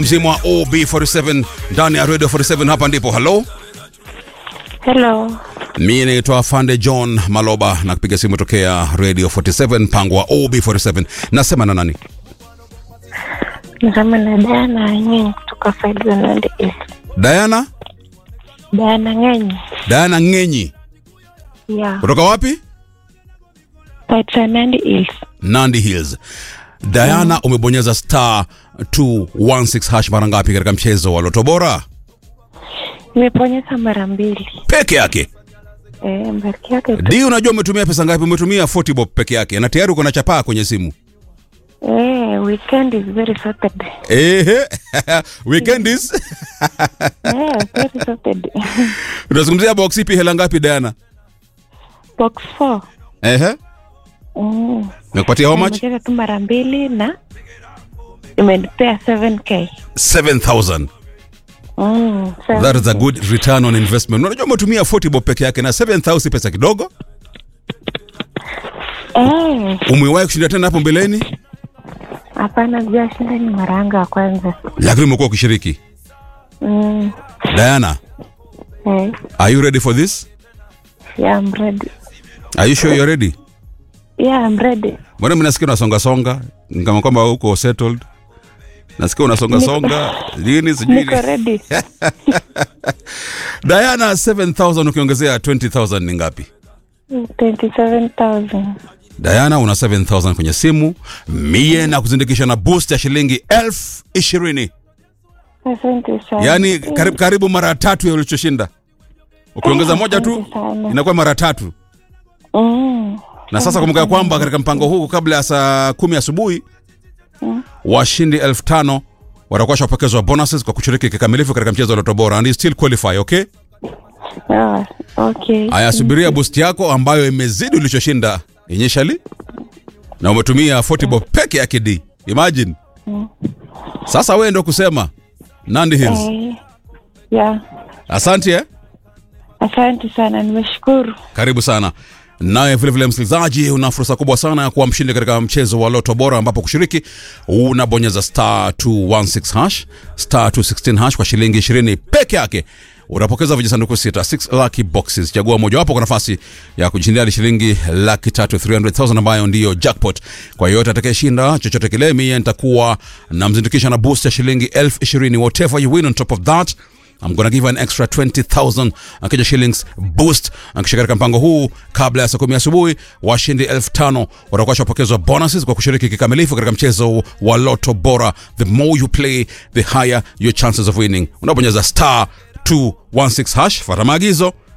mzima wa OB47 ndani ya Radio 47 hapa ndipo. Hello, Hello. mimi naitwa Fande John Maloba na kupiga simu tokea Radio 47 mpango wa OB47. Nasema na nani? Nasema na Diana Ng'eny kutoka Field Nandi East. Diana? Diana Ng'eny. Diana Ng'enyi. Yeah. Kutoka wapi? Field Nandi East. Nandi Hills. Diana, umebonyeza star 216 hash mara ngapi katika mchezo wa Loto Bora? Nimeponyeza mara mbili. Peke yake. Eh, mbaki yake tu. Di, unajua umetumia pesa ngapi? Umetumia 40 bob peke yake na tayari uko na chapaa kwenye simu. Eh, weekend is very Saturday. Ehe. Weekend is. Eh, very Saturday. Unazungumzia box ipi hela ngapi Diana? Box 4. Ehe. Mm. Nakupatia how much? Nimecheza tu mara mbili na imenipea 7k. 7000. Mm, That is a good return on investment. Unajua umetumia 40 bob peke yake na 7000 si pesa kidogo. Eh, Umewahi kushinda tena hapo mbeleni? hapana sijashinda ni mara yangu ya kwanza. Lakini umekuwa ukishiriki. Mm. Diana, Eh, are you ready for this? yeah, I'm ready. Are you sure you're ready? Yeah, I'm ready. Mbona mimi nasikia unasonga songa Ni kama kwamba uko settled. Nasikia unasonga songa lini sijui. Niko ready. Diana 7000 ukiongezea 20000 ni ngapi? 27,000. Diana una 7000 kwenye simu, mie na kuzindikisha na boost ya shilingi elfu ishirini Asante sana. yaani karibu, karibu mara tatu ya ulichoshinda. Ukiongeza moja tu Asante sana. inakuwa mara tatu. Mm. Na sasa kumbuka kwamba katika mpango huu kabla ya saa kumi asubuhi washindi elfu tano watakuwa washapokezwa bonuses kwa kushiriki kikamilifu katika mchezo wa Loto Bora and you still qualify, okay? Ah, okay. Aya, subiria boost yako ambayo imezidi ulichoshinda initially na umetumia 40 bob peke yake D. Imagine. Sasa wewe ndo kusema Nandi Hills. Eh, yeah. Asante eh? Asante sana, nimeshukuru. Karibu sana. Naye vile vile msikilizaji, una fursa kubwa sana ya kuwa mshindi katika mchezo wa Loto Bora, ambapo kushiriki unabonyeza star 216 hash star 216 hash kwa shilingi 20 peke yake. Unapokeza vijisanduku sita 6 lucky boxes. Chagua mojawapo kwa nafasi ya kujishindia hadi shilingi laki tatu 300,000 ambayo ndiyo jackpot. Kwa yoyote atakayeshinda chochote kile, mimi nitakuwa namzindikisha na boost ya shilingi elfu ishirini. Whatever you win on top of that I'm gonna give you an extra 20,000 Kenya shillings boost akisha katika mpango huu kabla ya saa kumi asubuhi. Washindi elfu tano watakuwa washapokezwa bonuses kwa kushiriki kikamilifu katika mchezo wa Loto Bora. The more you play, the higher your chances of winning. Unabonyeza star 216 hash, fuata maagizo